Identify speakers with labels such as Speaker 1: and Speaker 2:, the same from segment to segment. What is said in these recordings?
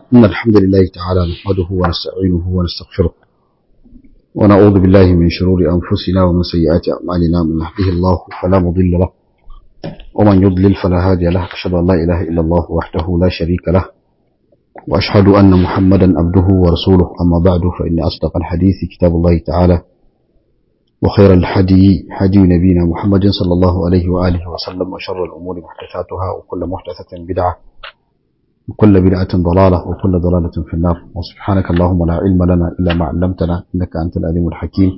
Speaker 1: إن الحمد لله تعالى نحمده ونستعينه ونستغفره ونعوذ بالله من شرور أنفسنا ومن سيئات أعمالنا من يهده الله فلا مضل له ومن يضلل فلا هادي له أشهد أن لا إله إلا الله وحده لا شريك له وأشهد أن محمدا عبده ورسوله أما بعد فإن أصدق الحديث كتاب الله تعالى وخير الحدي حدي نبينا محمد صلى الله عليه وآله وسلم وشر الأمور محدثاتها وكل محدثة بدعة وكل بدعة ضلالة وكل ضلالة في النار وسبحانك اللهم لا علم لنا إلا ما علمتنا إنك أنت العليم الحكيم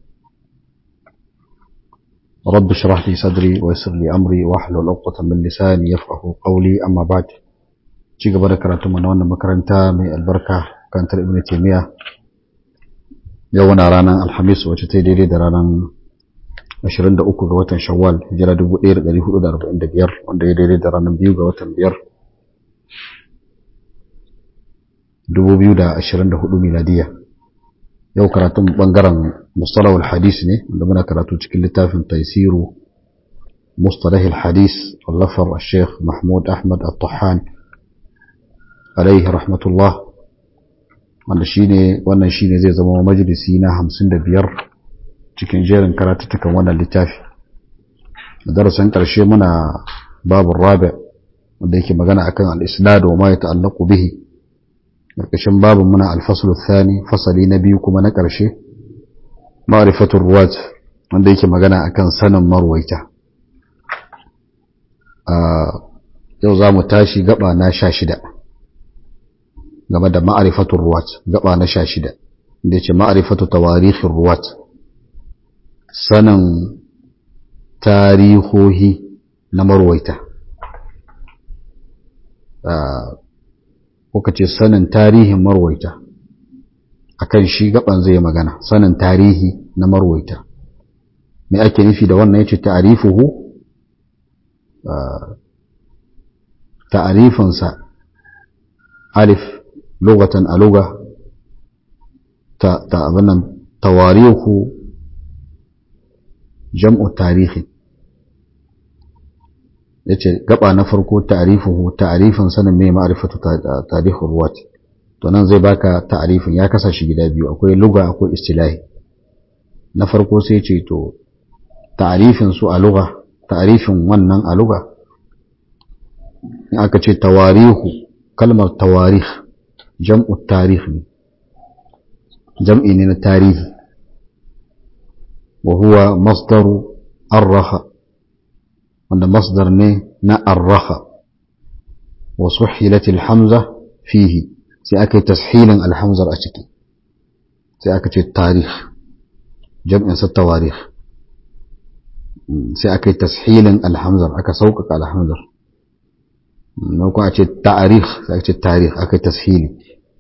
Speaker 1: رب اشرح لي صدري ويسر لي أمري واحلل عقدة من لساني يفقه قولي أما بعد ci gaba da karatu mana wannan makaranta mai albarka kantar ibn taymiya yau na ranar alhamis wacce ta daidai da ranar 23 ga watan shawwal hijira 1445 wanda ya daidai da ranar 2 ga watan 5 2024 miladiya yau karatun bangaren mustalahul hadis ne wanda muna karatu cikin littafin taisiru mustalahul hadis wallafar الشيخ محمود أحمد الطحان alaihi rahmatullah wanda shine wannan shine zai zama majalisi na 55 cikin jerin karatutukan wannan littafi darasin karshe muna babu rabi wanda yake magana akan al-isnad wa ma yata'allaqu bihi karkashin babu muna al-fasl ath-thani fasali na biyu kuma na karshe ma'rifatur ruwat wanda yake magana akan sanin marwaita yau za mu tashi gaba na sha shida game da ma'arifatun ruwat gaba na sha shida da ce ma'arifatu tawarihin ruwat sanin tarihohi na marwaita kuka ce sanin tarihin marwaita akan shi gaban zai magana sanin tarihi na marwaita me ake nufi da wannan yace ta'rifuhu ta'rifinsa alif لغة ألغة تأبنا تواريخ جمع تاريخ yace gaba na farko ta'rifuhu ta'rifin sanin me ma'rifatu tarikh ruwat to nan zai baka ta'rifin ya kasa shi gida biyu akwai lugha akwai istilahi na farko sai ce to ta'rifin su a lugha ta'rifin wannan a lugha in aka ce tawarihu kalmar tawarikh jam'u tarih ne jam'i ne na tarihi wa huwa masdaru arraha wanda masdar ne na arraha wa suhilat alhamza fihi sai aka yi tashilin alhamzar a ciki sai aka ce tarih jam'in sa tawarih sai aka yi tashilin alhamzar aka sauƙaƙa alhamzar na kuma a ce ta'arih sai aka ce tarih aka yi tashili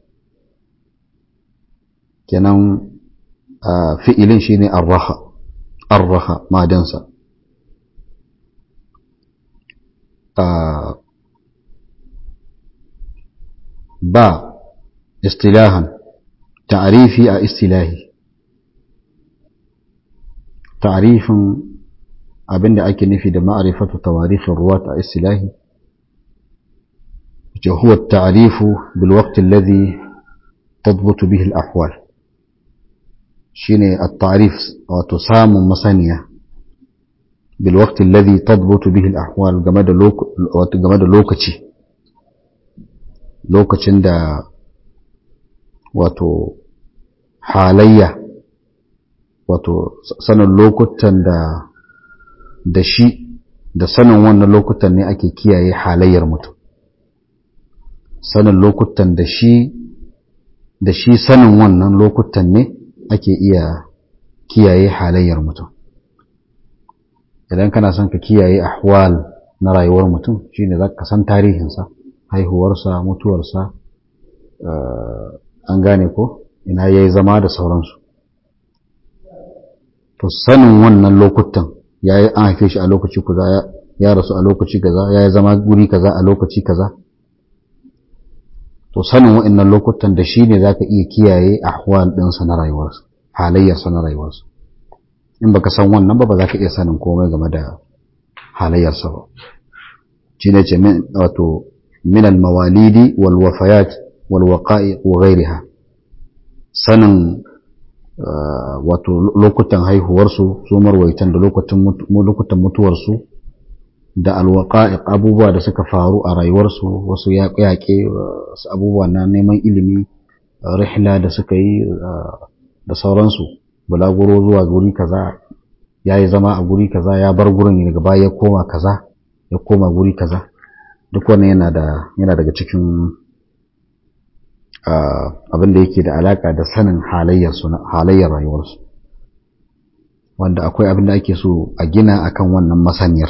Speaker 1: kenan fi'ilin shine arraha arraha madansa ba istilahan ta'arifi a istilahi ta'arifin abinda ake nufi da ma'arifatu tawarifin ruwa a istilahi هو التعريف بالوقت الذي تضبط به الأحوال شيني التعريف وتسام مسانية بالوقت الذي تضبط به الأحوال جماد لوك جماد لوكتي لوكتين دا wato halayya wato sanin lokutan da da shi da sanin wannan lokutan ne ake kiyaye halayyar mutum sanin lokutan da shi da shi sanin wannan lokutan ne ake iya kiyaye halayyar mutum idan kana son ka kiyaye ahwal na rayuwar mutum shine za ka san tarihinsa haihuwarsa mutuwarsa an gane ko ina ya yi zama da sauransu to sanin wannan lokutan ya yi an haife shi a lokaci kaza ya rasu a lokaci kaza ya yi zama guri kaza a lokaci kaza to sanin wa'annan lokutan da shi ne za ka iya kiyaye ahwal ɗinsa na rayuwarsa halayyarsa na rayuwarsa in baka san wannan ba ba za ka iya sanin komai game da halayyarsa ba shi ne ce wato min al-mawalidi wal wafayat wal waqa'i wa ghayriha sanin wato lokutan haihuwarsu su marwaitan da lokutan mutuwarsu da alwaqa'iq abubuwa da suka faru a rayuwarsu wasu yaƙe wasu abubuwa na neman ilimi rihla da suka yi da sauransu bulaguro zuwa guri kaza ya yi zama a guri kaza ya bar gurin daga baya ya koma kaza ya koma guri kaza duk wannan yana da yana daga cikin abin da yake da alaka da sanin halayyar su halayyar rayuwarsu wanda akwai abin da ake so a gina akan wannan masaniyar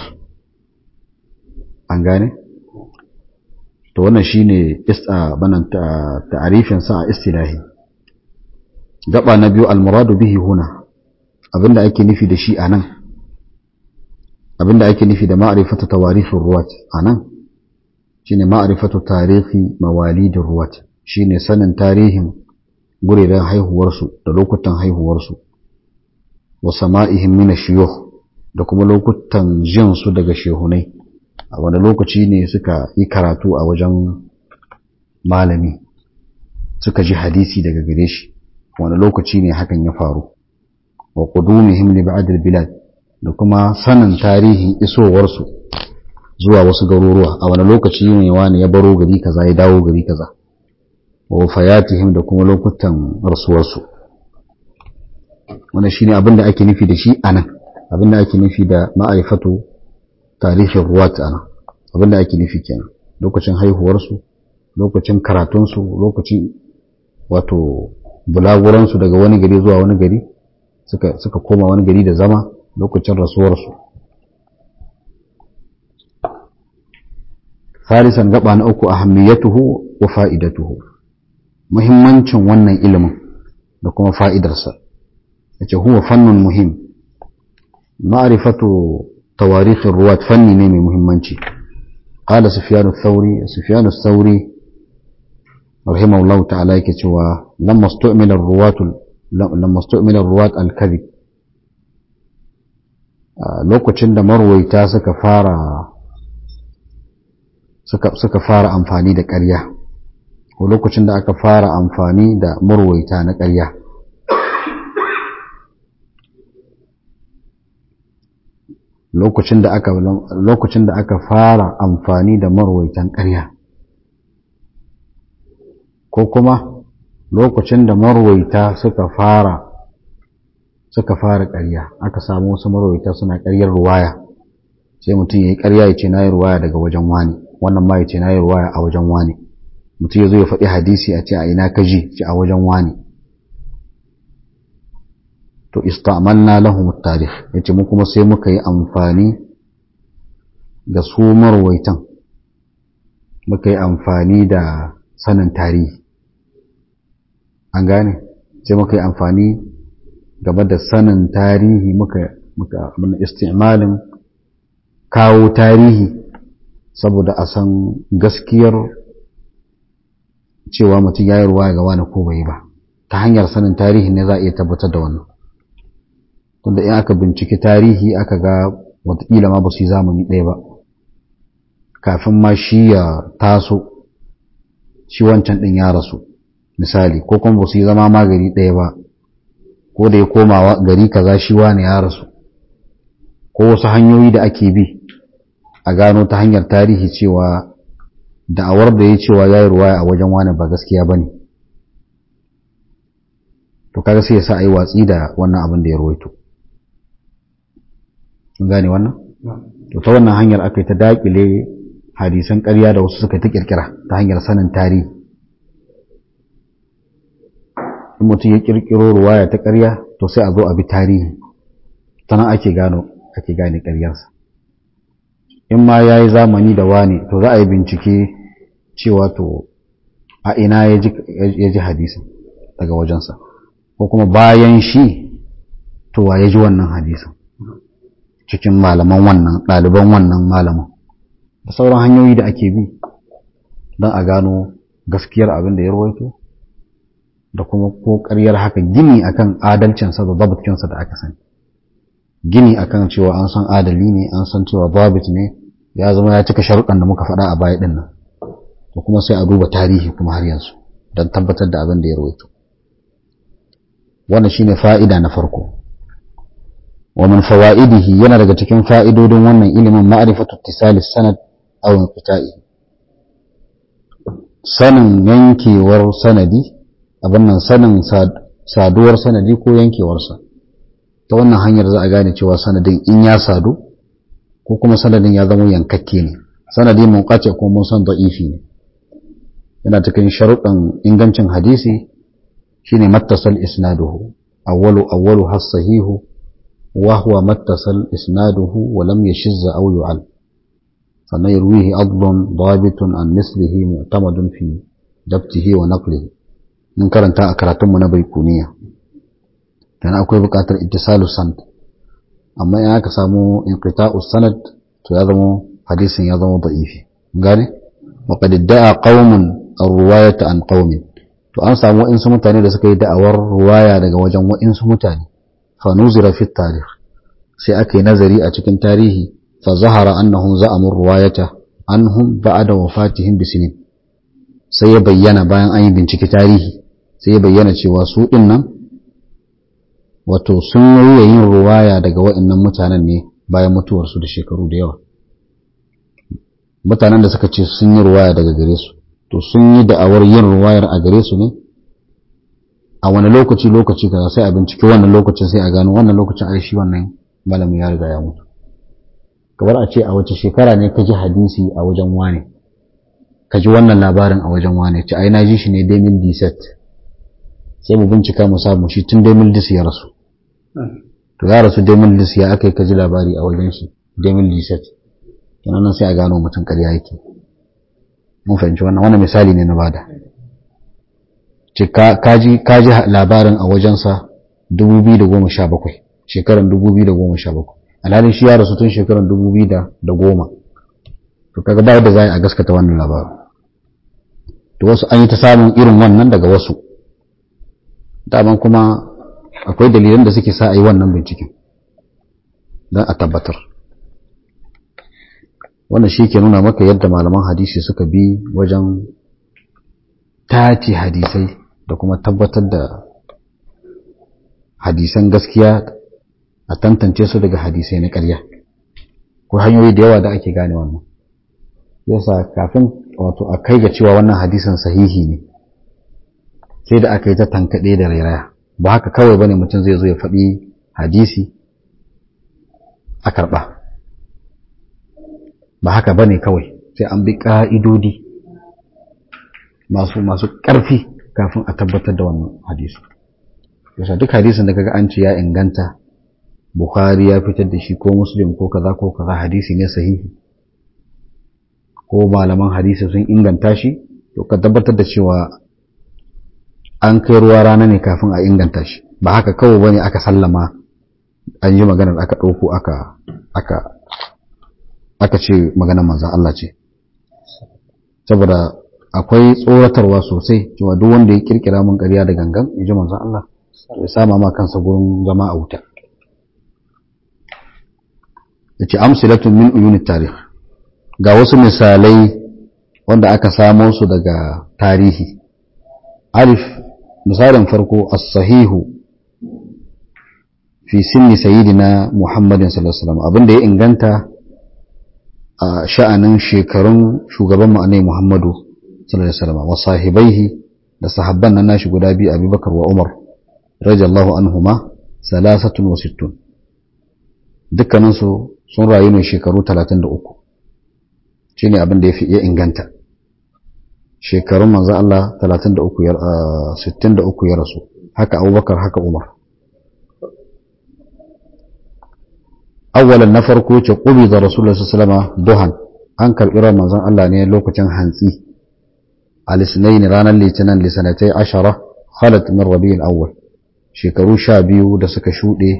Speaker 1: an gane to wannan shine banan ta'arifin sa a istilahi gaba na biyu almuradu bihi huna abinda ake nufi da shi anan abinda ake nufi da ma'rifatu tawarifin ruwat anan shine ma'rifatu tarihi mawalidin ruwat shine sanin tarihin gureren haihuwarsu da lokutan haihuwarsu wa sama'ihim min shuyukh da kuma lokutan jin su daga shehunai a wani lokaci ne suka yi karatu a wajen malami suka ji hadisi daga gare shi wani lokaci ne hakan ya faru wa qudumihim li ba'd bilad da kuma sanin tarihin isowarsu zuwa wasu garuruwa a wani lokaci ne wani ya baro gari kaza ya dawo gari kaza wa wafayatihim da kuma lokutan rasuwarsu wannan shine abin da ake nufi da shi anan abin da ake nufi da ma'arifatu tarihin ruwat anan abin da ake nufi kenan lokacin haihuwarsu lokacin karatunsu lokacin wato bulaguransu daga wani gari zuwa wani gari suka suka koma wani gari da zama lokacin rasuwarsu farisan gaba na uku ahammiyatuhu wa fa'idatuhu muhimmancin wannan ilimin da kuma fa'idarsa yace huwa fannun muhim ma'rifatu tawarikh ruwat fanni ne mai muhimmanci qala sufyan ath-thawri sufyan ath-thawri rahimahullahu ta'ala yake cewa lamma stu'mila ar-ruwat lamma stu'mila ar-ruwat al-kadhib lokacin da marwaita suka fara suka suka fara amfani da ƙarya ko lokacin da aka fara amfani da marwaita na ƙarya lokacin da aka lokacin da aka fara amfani da marwaitan ƙarya ko kuma lokacin da marwaita suka fara suka fara ƙarya aka samu wasu marwaita suna ƙaryar ruwaya sai mutum ya yi ƙarya ya ce na yi ruwaya daga wajen wani wannan ma ya ce na yi ruwaya a wajen wani mutum ya zo ya faɗi hadisi a ce a ina ka ji ce a wajen wani to istamanna lahum tarikh yace mu kuma sai muka yi amfani da su marwaitan muka yi amfani da sanin tarihi an gane sai muka yi amfani game da sanin tarihi muka muka istimalin kawo tarihi saboda a san gaskiyar cewa mutum ya yi ruwa ga wani ko bai ba ta hanyar sanin tarihi ne za a iya tabbatar da wannan tunda in aka binciki tarihi aka ga watakila ma ba su yi zamani ɗaya ba kafin ma shi ya taso shi wancan ɗin ya rasu misali ko kuma ba su yi zama ma gari ɗaya ba ko da ya koma gari kaza shi wani ya rasu ko wasu hanyoyi da ake bi a gano ta hanyar tarihi cewa da'awar da ya cewa ya yi ruwaya a wajen wani ba gaskiya ba ne to kaga sai ya sa a yi watsi da wannan abin da ya ruwaito sun gane wannan to ta wannan hanyar aka yi ta dakile hadisan ƙarya da wasu suka ta kirkira ta hanyar sanin tarihi in mutum ya kirkiro ruwaya ta ƙarya to sai a zo a bi tarihi ta nan ake gano ake gane ƙaryarsa in ma ya yi zamani da wani to za a yi bincike cewa to a ina ya ji hadisin daga wajensa ko kuma bayan shi to wa ya ji wannan hadisin cikin malaman wannan ɗaliban wannan malaman da sauran hanyoyi da ake bi don a gano gaskiyar abin da ya rawaito da kuma ko ƙaryar haka gini akan adalcinsa da zabitkinsa da aka sani gini akan cewa an san adali ne an san cewa zabit ne ya zama ya cika sharuɗan da muka faɗa a baya ɗin nan to kuma sai a duba tarihi kuma har yanzu don tabbatar da abin da ya rawaito wannan shine fa'ida na farko wa min fawaidihi yana daga cikin fa'idodin wannan ilimin ma'rifatu ittisali sanad aw inqita'i sanin yankewar sanadi abin nan sanin saduwar sanadi ko yankewarsa ta wannan hanyar za a gane cewa sanadin in ya sadu ko kuma sanadin ya zama yankakke ne sanadi mun kace ko mun san da'ifi ne yana cikin sharuɗan ingancin hadisi shine mattasal isnaduhu awwalu awwalu has-sahihu wa huwa mattasal isnaduhu wa lam yashizza aw yu'al sannan yarwihi adlun dabitun an mislihi mu'tamadun fi dabtihi wa naqlihi mun karanta a karatun mu na baikuniya dan akwai buƙatar ittisalus sanad amma in aka samu inqita'us sanad to ya zama hadisin ya zama da'ifi gane wa qad da'a qaumun ar-ruwayata an qaumin to an samu wa'insu mutane da suka yi da'awar ruwaya daga wajen wa'insu mutane fa nuzira fi tarikh sai aka yi nazari a cikin tarihi fa zahara annahum za'amu ruwayata anhum ba'da wafatihim bisinin sai ya bayyana bayan an yi bincike tarihi sai ya bayyana cewa su din nan wato sun yi yin ruwaya daga wa'annan mutanen ne bayan mutuwarsu da shekaru da yawa mutanen da suka ce sun yi ruwaya daga gare su to sun yi da'awar yin ruwayar a gare su ne a wani lokaci lokaci kaza sai a bincike wannan lokacin sai a gano wannan lokacin ai shi wannan malamin ya riga ya mutu kamar a ce a wace shekara ne ka ji hadisi a wajen wane ka ji wannan labarin a wajen wane ce ai na ji shi ne 2017 sai mu bincika mu samu shi tun 2010 ya rasu to ya rasu 2010 ya aka yi ka ji labari a wajen shi 2017 kenan nan sai a gano mutum ƙarya yake mun fahimci wannan wannan misali ne na bada ce kaji kaji labarin a wajensa 2017 shekaran 2017 alhalin shi ya rasu tun shekaran 2010 to kaga ba da za a gaskata wannan labarin to wasu an yi ta samun irin wannan daga wasu daman kuma akwai dalilan da suke sa a yi wannan binciken don a tabbatar wannan shi ke nuna maka yadda malaman hadisi suka bi wajen tace hadisai da kuma tabbatar da hadisan gaskiya a tantance su daga hadisai na ƙarya ko hanyoyi da yawa da ake gane wannan yasa kafin wato a kai ga cewa wannan hadisin sahihi ne sai da aka yi ta tankaɗe da rairaya ba haka kawai bane mutum zai zo ya faɗi hadisi a karɓa ba haka bane kawai sai an bi ƙa'idodi masu masu ƙarfi kafin a tabbatar da wannan hadisi yasa duk hadisin da kaga an ce ya inganta Bukhari ya fitar da shi ko Muslim ko kaza ko kaza hadisi ne sahihi ko malaman hadisi sun inganta shi to ka tabbatar da cewa an kai ruwa rana ne kafin a inganta shi ba haka kawai bane aka sallama an yi maganar aka ɗauko aka aka aka ce maganar manzan Allah ce saboda akwai tsoratarwa sosai cewa duk wanda ya kirkira mun ƙarya da gangan in ji manzan Allah ya sama ma kansa gurin zama a wuta yace amsalatun min uyunit tarikh ga wasu misalai wanda aka samo su daga tarihi alif misalin farko as-sahihu fi sinni sayyidina muhammadin sallallahu alaihi wasallam abinda ya inganta a sha'anin shekarun shugaban mu annabi muhammadu sallallahu alaihi wasallam wa sahibaihi da sahabban nan nashi guda biyu abubakar wa umar radiyallahu anhuma salasatun wa sittun dukkaninsu sun rayu ne shekaru 33 shine abin da ya inganta shekarun manzo Allah 33 ya 63 ya rasu haka Abubakar haka Umar awwalan na farko ce qubi da Rasulullah sallallahu alaihi wasallam duhan an karbi ran manzon Allah ne lokacin hantsi al-isnain ranar litinin lisanatai ashara khalat min rabi'il awwal shekaru 12 da suka shude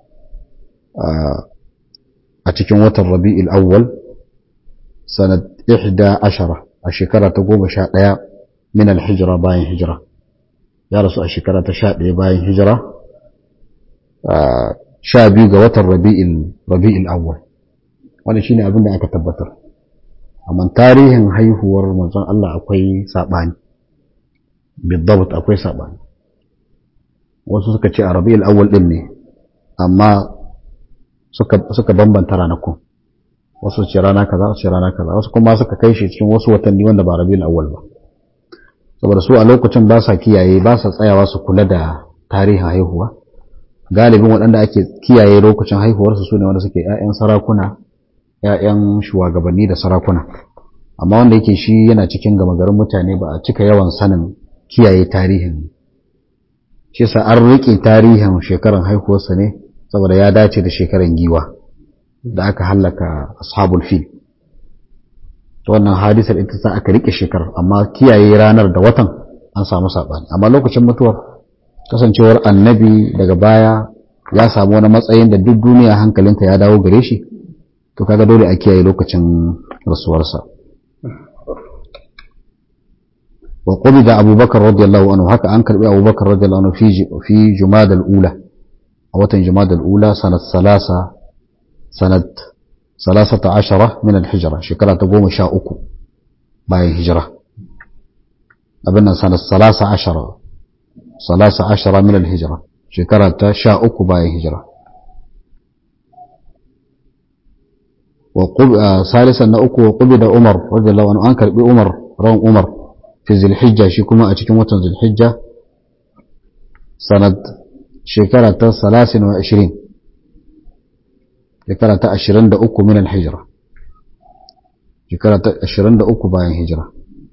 Speaker 1: a cikin watan rabi'il awwal sanad 11 a shekara ta goma sha ɗaya min alhijira bayan hijira ya rasu a shekara ta sha ɗaya bayan hijira sha biyu ga watan rabi'il awwal wani shine abin da aka tabbatar amma tarihin haihuwar manzon Allah akwai saɓani bidabt akwai saɓani wasu suka ce a rabi'ul awwal din ne amma suka bambanta ranakun wasu ce rana kaza wasu ce rana kaza wasu kuma suka kai shi cikin wasu watanni wanda ba rabiul awwal ba saboda su a lokacin ba sa kiyaye ba sa tsayawa su kula da tarihin haihuwa galibin waɗanda ake kiyaye lokacin haihuwarsu su ne wanda suke 'ya'yan sarakuna 'ya'yan shugabanni da sarakuna amma wanda yake shi yana cikin gama garin mutane ba a cika yawan sanin kiyaye tarihin shi sa an riƙe tarihin shekaran haihuwarsa ne saboda ya dace da shekaran giwa da aka hallaka ashabul fil to wannan hadisar ita sa aka rike shekarar amma kiyaye ranar da watan an samu sabani amma lokacin mutuwar kasancewar annabi daga baya ya samu wani matsayin da duk duniya hankalinta ya dawo gare shi to kaga dole a kiyaye lokacin rasuwarsa wa qubida abubakar radiyallahu anhu haka an karbi abubakar radiyallahu anhu fi fi jumada al-ula a watan jumada al-ula sanat salasa sanat salasata ashara min al-hijra shekara ta goma sha uku bayan hijira abin nan sanat salasa ashara salasa ashara min al-hijra shekara ta sha uku bayan hijira ثالثا نأكو وقبض عمر رضي الله عنه أنكر بأمر رون عمر في ذي الحجة شكما أتكم وطن ذي الحجة سنة شكرة ثلاث وعشرين شكرة عشرين دا أكو من الحجرة شكرة عشرين دا أكو باين هجرة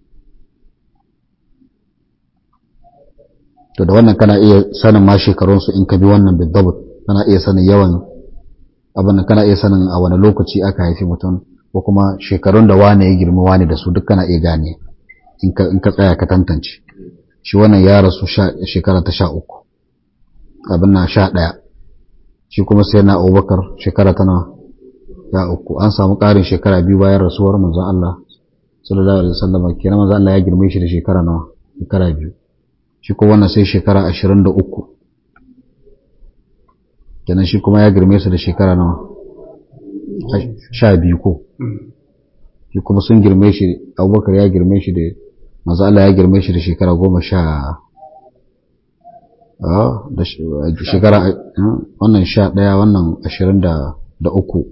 Speaker 1: to da wannan kana iya sanin ma shekarunsu in ka bi wannan bidabt kana iya sanin yawan abin kana iya sanin a wani lokaci aka haifi mutum ko kuma shekarun da wane ya girma wane da su duk kana iya gane in ka tsaya ka tantance shi wannan ya rasu shekara ta sha uku abin na sha ɗaya shi kuma sai na abubakar shekara ta nawa ya uku an samu ƙarin shekara biyu bayan rasuwar manzon Allah sallallahu alaihi wasallam kenan manzon Allah ya girme shi da shekara nawa shekara biyu shi kuma wannan sai shekara ashirin da uku kenan shi kuma ya girme su da shekara nawa sha biyu ko shi kuma sun girme shi abubakar ya girme shi da maza Allah ya girme shi da shekara goma sha da shekara wannan sha ɗaya wannan ashirin da uku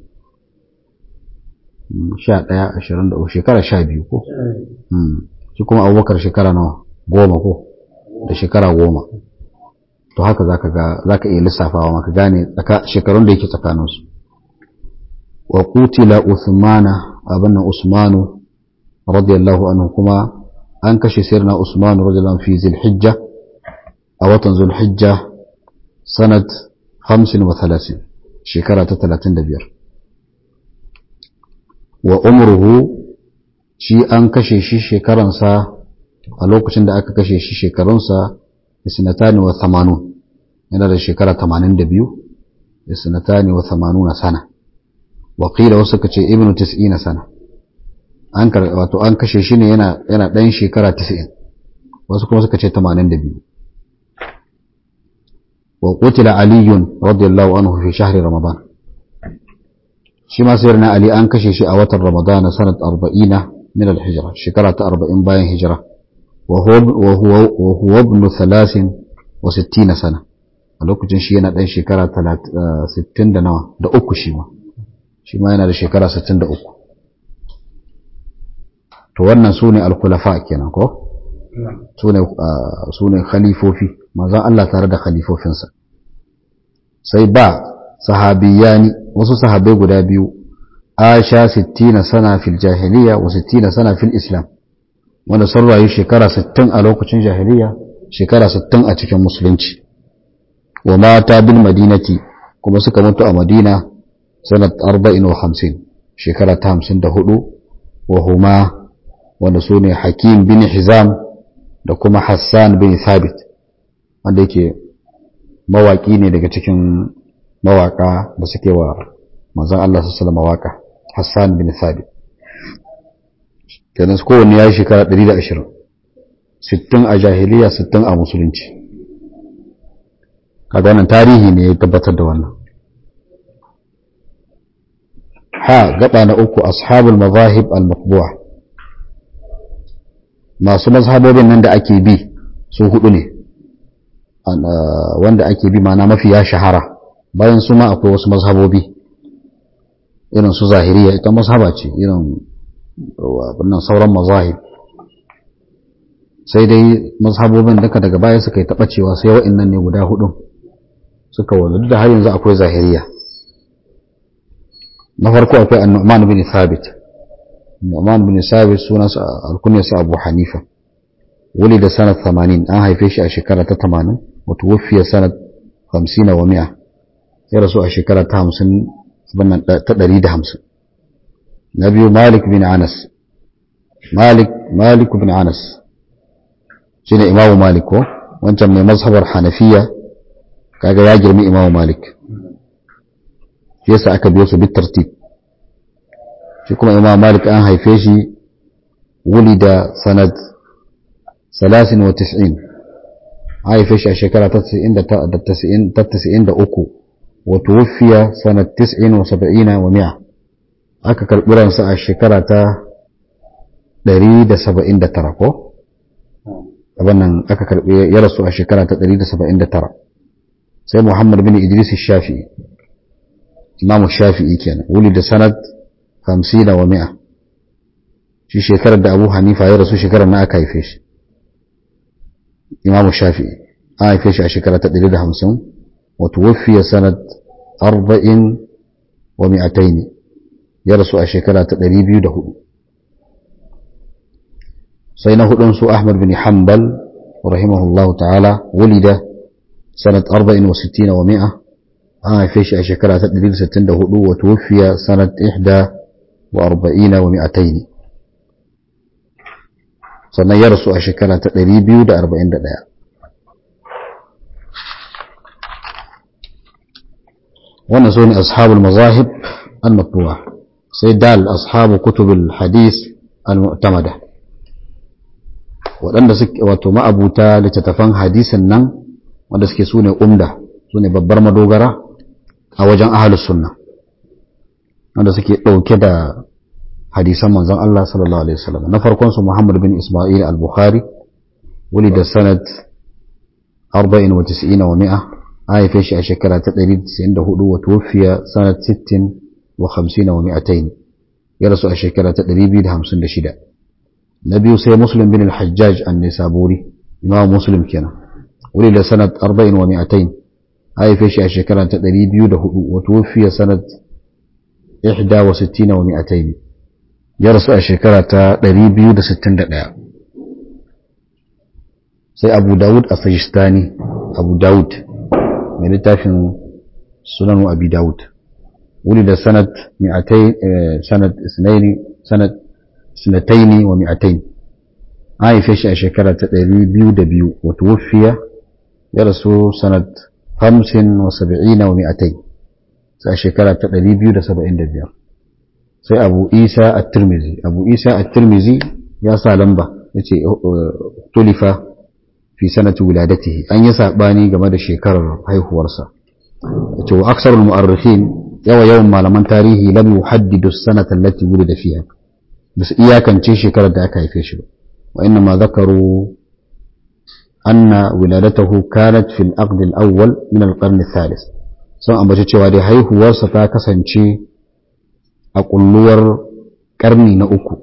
Speaker 1: sha ɗaya ashirin da uku shekara sha biyu ko shi kuma abubakar shekara nawa goma ko da shekara goma to haka zaka ga zaka iya lissafawa maka gane shekarun da yake tsakaninsu wa qutila usmana abinna usmanu radiyallahu anhu kuma an kashe sirna usmanu radiyallahu fi zilhijja a watan zulhijja sanat 35 shekara ta 35 wa umruhu shi an kashe shi shekaransa a lokacin da aka kashe shi shekarunsa isnatani wa thamanun yana da shekara tamanin da biyu isnatani wa thamanuna sana wakila wasu ka ce ibnu tis'ina sana an wato an kashe shi ne yana yana ɗan shekara tis'in wasu kuma suka ce tamanin da biyu wa qutila aliyun radiyallahu anhu fi shahri ramadan shi ma sayar na ali an kashe shi a watan ramadana sanat arba'ina min al-hijra shekara ta arba'in bayan hijira وهو ابن ثلاث وستين سنة a lokacin shi yana ɗan shekara sittin da nawa da uku shi ma shi ma yana da shekara sittin da uku to wannan su ne alkulafa kenan ko su ne khalifofi mazan Allah tare da khalifofinsa sai ba sahabiyani wasu sahabai guda biyu asha sittina sana fil jahiliya wa sittina sana fil islam wanda sun rayu shekara 60 a lokacin jahiliya shekara 60 a cikin musulunci wa mata bil madinati kuma suka mutu a madina sanat 40 wa 50 shekara ta 54 wa huma wanda su ne hakim bin hizam da kuma hassan bin thabit wanda yake mawaki ne daga cikin mawaka da suke wa manzon Allah sallallahu alaihi wasallam mawaka hassan bin thabit kenan kowanne ya yi shekara 120 60 a jahiliya 60 a musulunci kaga wannan tarihi ne ya tabbatar da wannan ha gaba na uku ashabul mazahib al-maqbu'a masu mazhabobin nan da ake bi su hudu ne wanda ake bi mana mafi ya shahara bayan su ma akwai wasu mazhabobi irin su zahiriya ita mazhaba ce irin wannan sauran mazahib sai dai mazhabobin duka daga baya suka yi taɓacewa sai wa'annan ne guda hudun suka wanzu da har yanzu akwai zahiriya na farko akwai annu'man bin thabit annu'man bin thabit sunansa alkunyarsa abu hanifa wuli da sanat 80 an haife shi a shekara ta 80 wato wufiya sanat 50 wa 100 ya rasu a shekara ta 50 ta 150 na biyu malik bin anas malik malik bin anas shine imamu malik ko wancan mai mazhabar hanafiya kaga ya girmi imamu malik shi yasa aka biyo su bitartib shi kuma imamu malik an haife shi wulida sanad 93 haife shi a shekara ta 93 wa tuwfiya sanad 79 wa 100 aka karbi ransa a shekara ta 179 ko wannan aka karbi ya rasu a shekara ta 179 sai Muhammad bin Idris Shafi'i Imam Shafi'i kenan wuli da sanad 50 wa 100 shi shekarar da Abu Hanifa ya rasu shekarar na aka haife shi Imam Shafi'i an haife shi a shekara ta 150 wa tuwfiya sanad 40 wa 200 ya rasu a shekara ta 204 sai na hudun su Ahmad bin Hanbal rahimahullahu ta'ala wulida سنة أربع وستين ومائة آه فيش أشكرا تدريل ستين دهدو وتوفي سنة إحدى وأربعين ومائتين سنة يرسو أشكرا تدريل بيو دا أربعين دا دا ونزون أصحاب المذاهب المطبوعة سيدال أصحاب كتب الحديث المعتمدة waɗanda suke wato ma'abuta littattafan hadisin nan wanda suke su ne umda su ne babbar madogara a wajen ahalus sunna wanda suke ɗauke da hadisan manzon Allah sallallahu alaihi wasallam na farkon su Muhammad bin Isma'il al-Bukhari wuli da sanad 94 wa 100 a haife shi a shekara ta 194 wa tuwfiya sanad 60 wa 50 wa 200 ya rasu a shekara ta 256 na biyu sai Muslim bin al-Hajjaj an-Nisaburi imam Muslim kenan ولد سنة أربع ومائتين هاي فيش أشكرا تدري بيوده وتوفي سنة إحدى وستين ومائتين جرس أشكرا تدري بيود ستين دقاء سي أبو داود السجستاني أبو داود من التافن سنن أبي داود ولد سنة مئتين سنة اثنين سنة سنتين ومئتين هاي فيش أشكرا تدري بيود بيو وتوفي يرسو سنة خمس وسبعين ومائتين سأشكرا تقريب يودة سبعين دبير سي أبو إيسى الترمذي أبو إيسى الترمذي يا سالمبا يتي اختلف في سنة ولادته أن يسابني كما شكر هاي ورسا وأكثر المؤرخين يوم يوم ما لمن تاريخي لم يحدد السنة التي ولد فيها بس إياكا تشي شكرا داك هاي وإنما ذكروا أن ولادته كانت في الأقد الأول من القرن الثالث sun ambaci cewa dai haihuwarsa ta kasance a kulluwar ƙarni na uku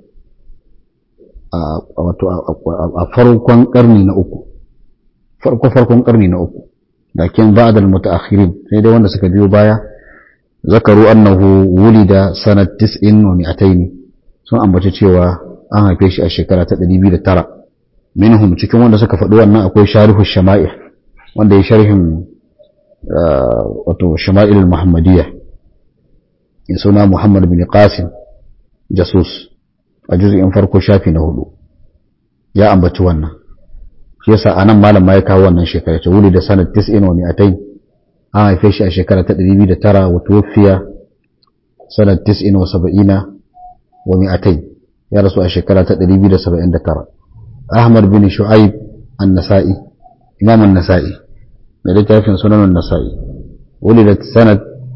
Speaker 1: a farkon ƙarni na uku farko farkon ƙarni na uku lakin ba'dal mutaakhirin sai dai wanda suka biyo baya zakaru annahu wulida sanat 90 wa 200 sun ambaci cewa an haife shi a shekara ta 209 minhum cikin wanda suka faɗi wannan akwai sharihu shama'il wanda ya sharhin wato shama'il muhammadiyya ya suna muhammad bin qasim jasus a juz'in farko shafi na hudu ya ambaci wannan shi yasa anan malam ma ya kawo wannan shekara ta wuli da sanad 90 wa 200 an haife shi a shekara ta 209 wa tuwfiya sanad 90 wa 70 wa 200 ya rasu a shekara ta 279 أحمد بن شعيب النسائي إمام النسائي لذلك في سنن النسائي ولدت سنة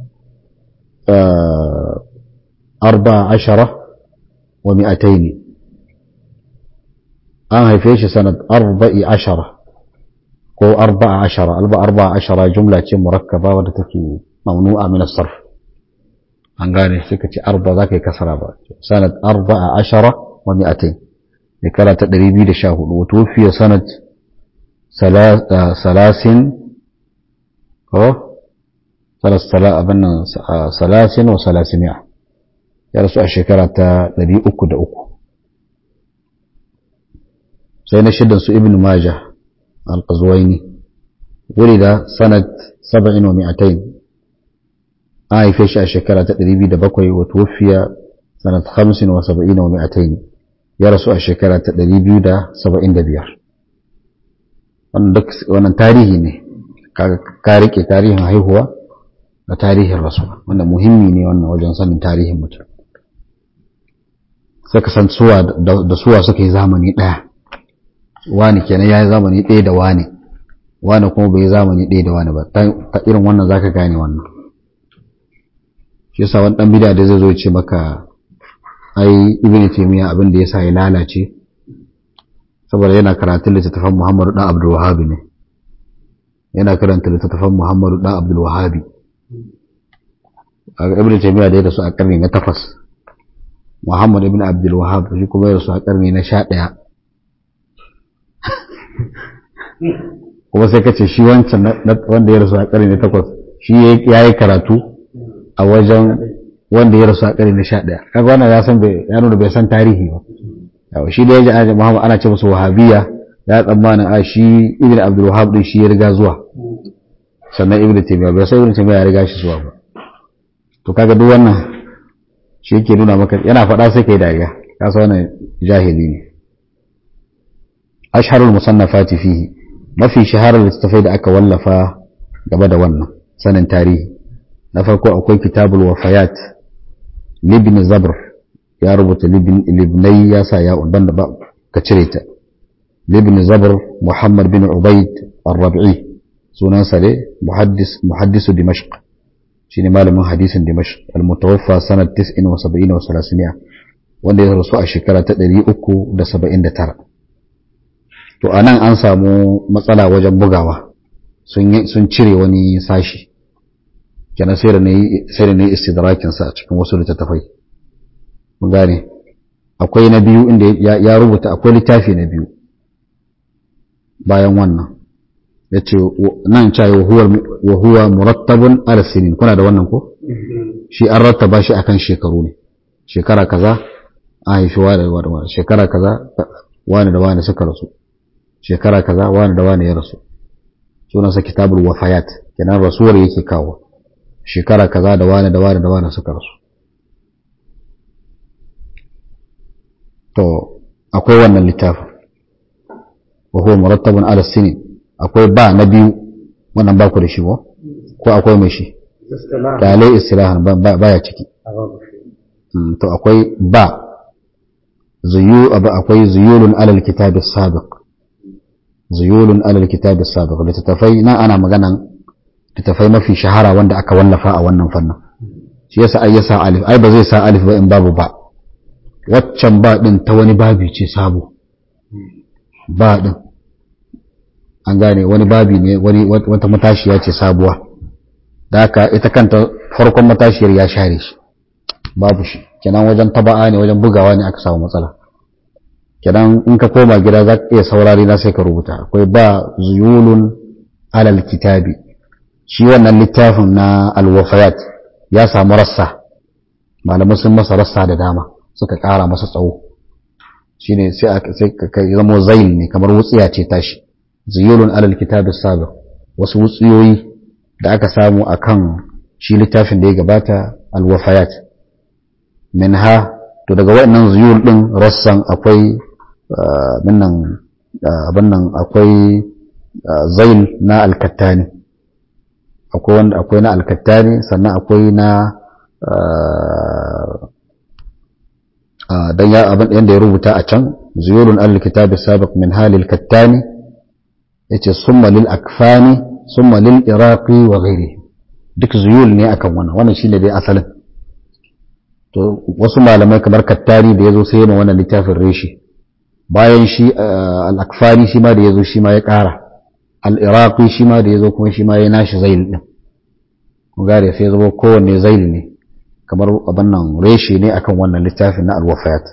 Speaker 1: أربع عشرة ومئتين آه فيش سنة أربع عشرة ko arba'a ashara alba arba'a ashara jumla ce murakkaba wadda take mamnu'a min as-sarf an gane sai ka ce arba za ka yi kasara ba sanad arba'a ashara wa mi'atain shekara ta 214 wa tufiya sanad salasin ko abin nan salasin wa salasimiya ya rasu a shekara ta 303 sai na shidan su ibn majah al-qazwaini ولد سنة سبع ومئتين آي فيش الشكرة تقريبي دبقوي وتوفي سنة خمس وسبعين ومئتين يرسو الشكرة تقريبي دا سبعين دبيار wannan tarihi ne ka rike tarihin haihuwa da tarihin rasuwa wanda muhimmi ne wannan wajen sanin tarihin mutum suka san suwa da suwa suka yi zamani ɗaya wani kenan ya yi zamani ɗaya da wani wani kuma bai yi zamani ɗaya da wani ba ta irin wannan zaka gane wannan shi yasa wani ɗan bida da zai zo ce maka ai ibn taymiya abin da yasa ya lalace saboda yana karatun littattafan Muhammadu dan Abdul Wahhab ne yana karanta littattafan Muhammadu dan Abdul Wahhab a ibn taymiya da ya rasu a karni na takwas Muhammad ibn Abdul Wahhab shi kuma ya rasu a karni na sha ɗaya kuma sai kace shi wancan wanda ya rasu a karni na takwas shi ya yi karatu a wajen wanda ya rasu a karni na sha ɗaya kaga wannan ya san ya nuna bai san tarihi ba yawa shi da ya ji ana Muhammad ana ce masa wahabiya ya tsammanin a shi ibn Abdul Wahhab din shi ya riga zuwa sannan ibn Taymiyyah bai sai ibn Taymiyyah ya riga shi zuwa ba to kaga duk wannan shi yake nuna maka yana faɗa sai kai dariya ka san wannan jahili ne ashharul musannafati fihi mafi shaharar littattafai da aka wallafa gaba da wannan sanin tarihi na farko akwai kitabul wafayat libni zabr ya rubuta libnai ya sa ya banda ba ka cire ta libni zabr muhammad bin ubaid ar-rabi'i sunansa ne muhaddis muhaddisu dimashq shine malamin hadisin dimashq al-mutawaffa sanad 79 wa 300 wanda ya rasu a shekara ta 379 to a nan an samu matsala wajen bugawa sun cire wani sashi kenan sai da na yi istidrakinsa a cikin wasu littattafai mun gane akwai na biyu inda ya rubuta akwai littafi na biyu bayan wannan ya ce nan cayi wa huwa murattabun alasinin kuna da wannan ko shi an rattaba shi akan shekaru ne shekara kaza a haifi wani da wani shekara kaza wani da wani suka rasu shekara kaza wani da wani ya rasu sunansa kitabul wafayat kenan rasuwar yake kawo shekara kaza da wani da wani da wani suka rasu to akwai wannan littafin wa huwa murattabun ala sinin akwai ba na biyu wannan ba ku da shi ba ko akwai mai shi kalai istirahan baya ciki to akwai ba zuyu akwai zuyulun alal kitab as-sabiq zuyulun alal kitab as-sabiq littattafai na ana maganan littattafai mafi shahara wanda aka wallafa a wannan fannin shi yasa ai yasa alif ai ba zai sa alif ba in babu ba waccan ba din ta wani babi ce sabo ba din an gane wani babi ne wani wata matashiya ce sabuwa da haka ita kanta farkon matashiyar ya share shi babu shi kenan wajen taba'a ne wajen bugawa ne aka samu matsala kenan in ka koma gida za ka iya saurari na sai ka rubuta akwai ba zuyulun alal kitabi shi wannan littafin na alwafayat ya samu rassa malamai sun masa rassa da dama suka kara masa tsawo shine sai ka zama zail ne kamar wutsiya ce tashi zuyulun alal kitabi sabiq wasu wutsiyoyi da aka samu akan shi littafin da ya gabata alwafayat minha to daga waɗannan zuyul ɗin rassan akwai minnan abin nan akwai zail na alkattani akwai wanda akwai na alkattani sannan akwai na dan ya abin yanda ya rubuta a can zuyulun alkitab sabiq min halil kattani yace summa lil akfani summa lil iraqi wa ghairihi duk zuyul ne akan wannan wannan shine dai asalin to wasu malamai kamar kattari da ya zo sai yana wannan littafin reshi bayan shi al'akfari shi ma da ya zo shi ma ya ƙara al-iraqi shi ma da yazo kuma shi ma ya nashi zail din kun gare sai zama kowanne zail ne kamar abin nan reshe ne akan wannan littafin na al-wafayat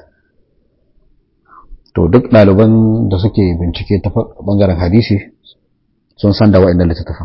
Speaker 1: to duk ɗaliban da suke bincike ta bangaren hadisi sun san da wa'annan littattafan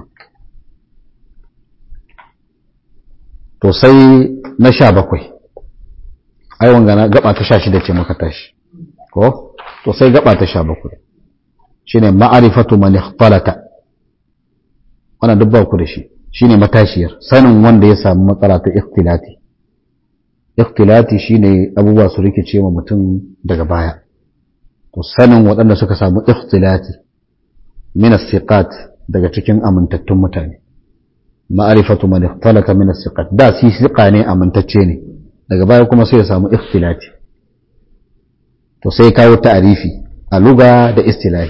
Speaker 1: to sai na sha bakwai ai wanga gaba ta sha shida ce muka tashi ko to sai gaba ta sha bakwai shine ma'arifatu man ikhtalata wannan duk ba ku da shi shine matashiyar sanin wanda ya samu matsala ta ikhtilati ikhtilati shine abubuwa su rikice ma mutum daga baya to sanin waɗanda suka samu ikhtilati min as-siqat daga cikin amintattun mutane ma'arifatu man ikhtalata min as-siqat da shi siqa ne amintacce ne daga baya kuma sai ya samu ikhtilati to sai kawo ta'arifi a luga da istilahi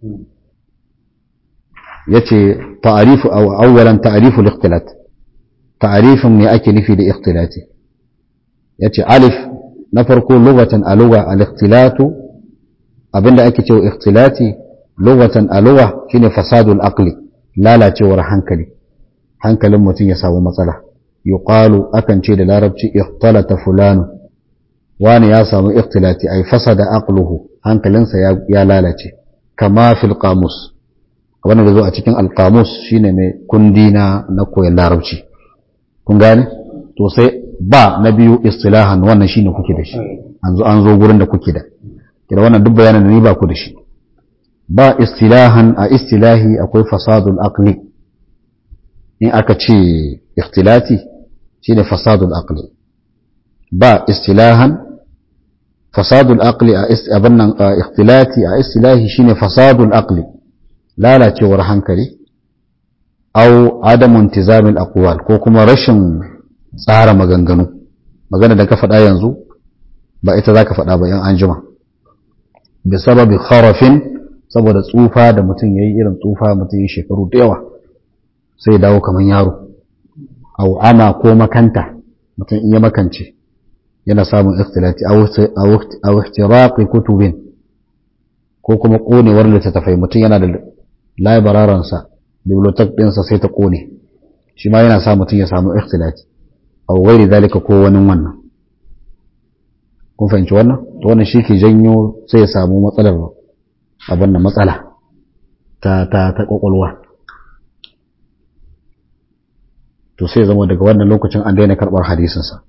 Speaker 1: yace ta'arifu aw awwalan ta'arifu al-ikhtilat ta'arifin me ake nufi da ikhtilati yace alif na farko lugatan a luga al-ikhtilatu abinda ake cewa ikhtilati lugatan a luga shine fasadul aqli lalacewar hankali hankalin mutum ya samu matsala yuqalu akan ce da larabci ikhtalata fulanu wani ya samu ikhtilati ay fasada aqluhu hankalinsa ya lalace kama fil qamus wannan da zo a cikin alqamus shine mai kundi na na koyon larabci kun gane to sai ba na biyu istilahan wannan shine kuke da shi an zo an zo gurin da kuke da kira wannan duk bayanan da ni ba ku da shi ba istilahan a istilahi akwai fasadul aqli in aka ce ikhtilati shine fasadul aqli ba istilahan fasadul aqli a abin nan ikhtilati a istilahi shine fasadul aqli lalacewar hankali au adamu intizamil aqwal ko kuma rashin tsara maganganu magana da ka faɗa yanzu ba ita zaka faɗa ba yan anjima bi sababi kharafin saboda tsufa da mutum yayi irin tsufa mutum yi shekaru da yawa sai ya dawo kamar yaro au ama ko makanta mutum in ya makance yana samun ikhtilati aw ihtiraqi kutubin ko kuma konewar littattafai mutum yana da labararan sa bibliotek ɗinsa sai ta kone shi ma yana sa mutum ya samu ikhtilati aw ghairi zalika ko wani wannan kun fahimci wannan to wannan shi ke janyo sai ya samu matsalar abin da matsala ta ta ta kwakwalwa to sai zama daga wannan lokacin an daina karɓar hadisinsa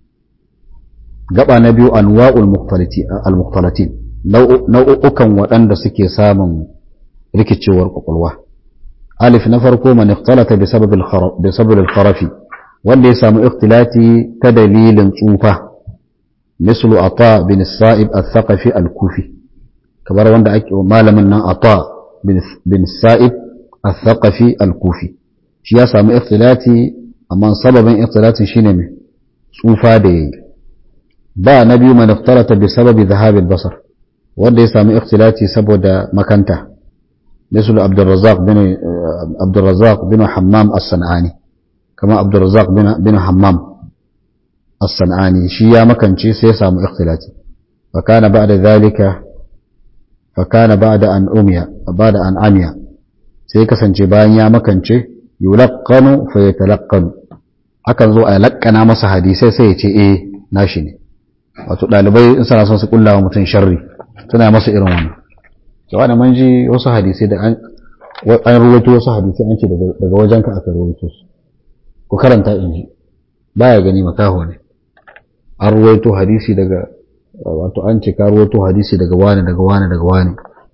Speaker 1: gaba na biyu anwa'ul al-mukhtalatin nau'ukan waɗanda suke samun rikicewar kwakwalwa alif na farko man ikhtalata bi sabab bi sabab al-kharafi wanda ya samu ikhtilati ta dalilin tsufa mislu ata bin sa'ib al-thaqafi al-kufi kamar wanda ake malamin nan ata bin sa'ib al-thaqafi al-kufi shi ya samu ikhtilati amma sababin ikhtilatin shine mai tsufa da yayi ba na biyu man iftarata bi sababi dhahabil basar wanda ya samu ikhtilati saboda makanta misal Abdurrazzaq bin Abdurrazzaq bin Hammam as-Sanani kama Abdurrazzaq bin bin Hammam as-Sanani shi ya makance sai ya samu ikhtilati fa kana ba'da dhalika fa kana ba'da an umiya ba'da an amiya sai kasance bayan ya makance yulaqqanu fa yatalaqqanu akan zo a lakkana masa hadisai sai ya ce eh nashi ne wato dalibai in suna son su kulla wa mutum sharri suna masa irin wannan cewa da man ji wasu hadisai da an an ruwaito wasu hadisai an ce daga wajen ka aka ruwaito su ku karanta in ji baya gani makaho ne an ruwaito hadisi daga wato an ce ka ruwaito hadisi daga wani daga wani daga wani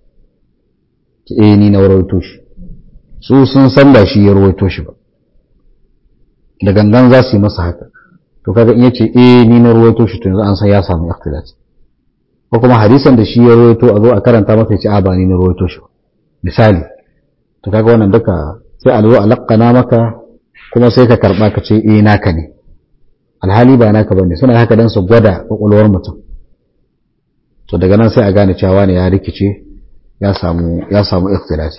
Speaker 1: eh ni na ruwaito shi su sun san da shi ya ruwaito shi ba da gangan za su yi masa haka to kaga in yace eh ni na ruwaito shi to yanzu an san ya samu ikhtilaf ko kuma hadisan da shi ya ruwaito a zo a karanta masa ya ce a ba ni na ruwaito shi misali to kaga wannan duka sai a zo a lakkana maka kuma sai ka karba ka ce eh naka ne alhali ba naka bane suna haka dan su gwada kwakwalwar mutum to daga nan sai a gane cewa ne ya rikice ya samu ya samu ikhtilafi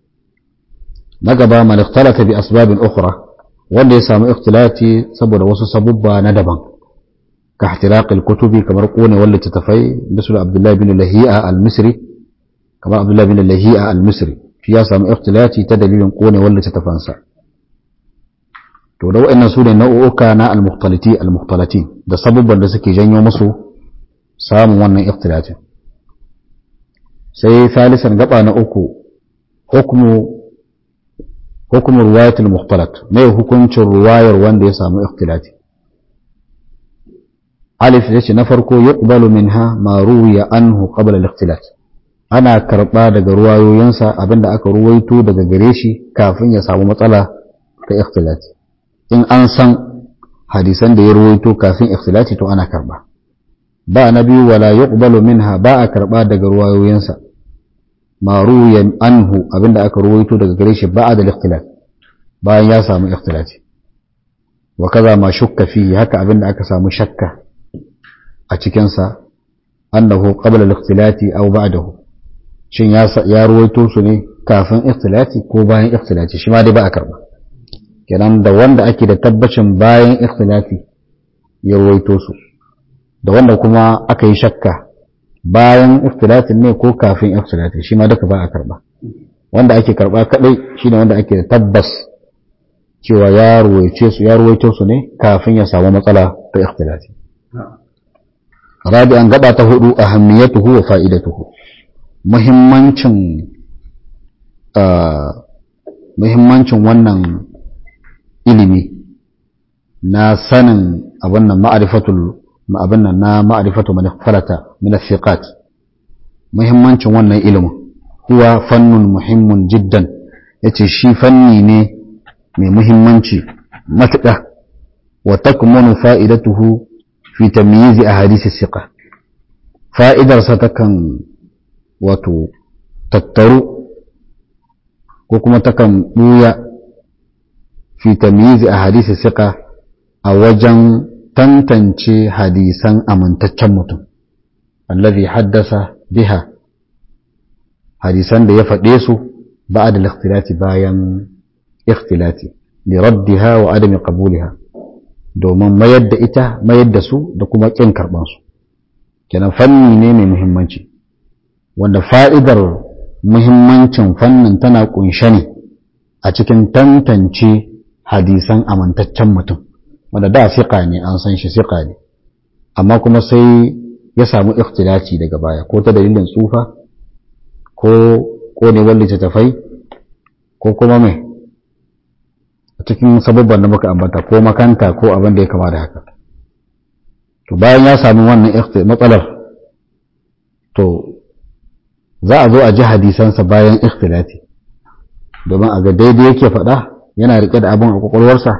Speaker 1: na gaba man ikhtalata bi asbabin ukhra wanda ya samu ikhtilati saboda wasu sabubba na daban ka ihtiraqil kutubi kamar kone wanda ta tafai misal Abdullah bin Lahi'a al-Misri kamar Abdullah bin Lahi'a al-Misri shi ya samu ikhtilati ta dalilin konewar littattafansa to da wa'annan su ne nau'uka na al-mukhtaliti al-mukhtalati da sabubban da suke janyo musu samun wannan ikhtilatin sai thalisan gaba na uku hukmu hukmu riwayat al-mukhtalat mai hukuncin ruwayar wanda ya samu ikhtilati alif yace na farko yuqbalu minha ma ruwiya anhu qabla al-ikhtilat ana karba daga ruwayoyinsa abinda aka ruwaito daga gare shi kafin ya samu matsala ta ikhtilati in an san hadisan da ya ruwaito kafin ikhtilati to ana karba ba na biyu wala yuqbalu minha ba a karba daga ruwayoyinsa ma ruwiya anhu abinda aka ruwaito daga gare shi ba'da al-ikhtilat bayan ya samu ikhtilati wa kaza ma shukka fihi haka abinda aka samu shakka a cikin sa annahu qabla al-ikhtilati aw ba'dahu shin ya ya ruwaito su ne kafin ikhtilati ko bayan ikhtilati shi ma dai ba a karba kenan da wanda ake da tabbacin bayan ikhtilati ya ruwaito su da wanda kuma aka yi shakka bayan ikhtilatin ne ko kafin ikhtilati shi ma duka ba a karba wanda ake karba kadai shine wanda ake da tabbas cewa ya ruwaice su ya ruwaito su ne kafin ya samu matsala ta ikhtilati rabi'an gaba ta hudu ahammiyatuhu wa fa'idatuhu muhimmancin muhimmancin wannan ilimi na sanin abin nan ma'arifatul abin nan na ma'arifatu man falata min thiqat muhimmancin wannan ilimin huwa fannun muhimmun jiddan yace shi fanni ne mai muhimmanci matuƙa wa takmunu fa'idatuhu fi tamyiz ahadith thiqa fa'idarsa takan wato tattaru ko kuma takan buya fi tamyiz ahadith thiqa a wajen tantance hadisan amintaccen mutum allazi haddasa biha hadisan da ya faɗe su ba'da al-ikhtilati bayan ikhtilati li raddiha wa adami qabuliha domin mayar da ita mayar da su da kuma kin karban su kenan fanni ne mai muhimmanci wanda fa'idar muhimmancin fannin tana kunshe ne a cikin tantance hadisan amintaccen mutum wanda da siƙa ne an san shi siƙa ne amma kuma sai ya samu ikhtilaci daga baya ko ta dalilin tsufa ko konewar littattafai ko kuma mai a cikin sababban da muka ambata ko makanta ko abin da ya kama da haka to bayan ya sami wannan matsalar to za a zo a ji hadisansa bayan ikhtilati domin a ga daidai yake faɗa yana riƙe da abin a kwakwalwarsa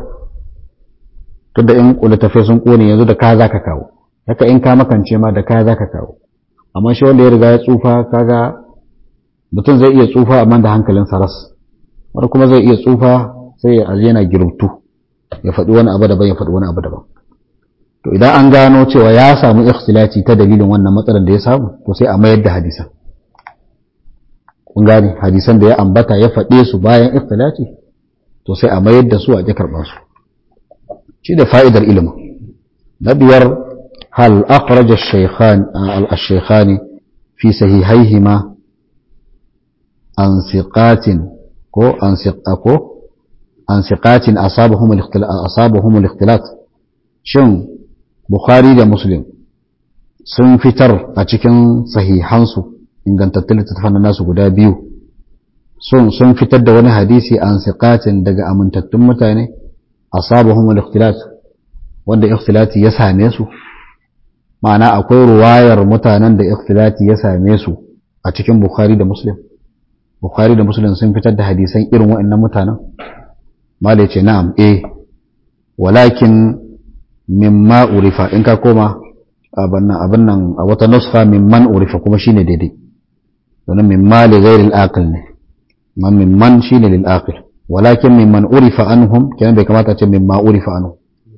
Speaker 1: tunda in littattafai sun kone yanzu da ka za ka kawo haka in ka makance ma da ka za ka kawo amma shi wanda ya riga ya tsufa kaga mutum zai iya tsufa amma da hankalinsa ras wani kuma zai iya tsufa sai ya yana girubtu ya faɗi wani abu daban ya faɗi wani abu daban to idan an gano cewa ya samu ikhtilaci ta dalilin wannan matsalar da ya samu to sai a mayar da hadisan kun gane hadisan da ya ambata ya faɗe su bayan ikhtilaci to sai a mayar da su a ƙi karɓar su shi da fa'idar ilimin na biyar hal akhraja al-shaykhan fi sahihaihima an siqatin ko an siqako an siqatin asabahum al-ikhtilat asabahum al-ikhtilat shin bukhari da muslim sun fitar a cikin sahihansu ingantattun littattafan nasu guda biyu sun sun fitar da wani hadisi an siqatin daga amintattun mutane asabahum al-ikhtilat wanda ikhtilati ya same su ma'ana akwai ruwayar mutanen da ikhtilati ya same su a cikin bukhari da muslim bukhari da muslim sun fitar da hadisan irin waɗannan mutanen malai ce na'am eh walakin mimma urifa in ka koma abin nan abin nan a wata nuskha mimman urifa kuma shine daidai domin mimma li ghairi al-aqil ne man mimman shine lil aqil walakin mimman urifa anhum kenan bai kamata ce mimma urifa anhum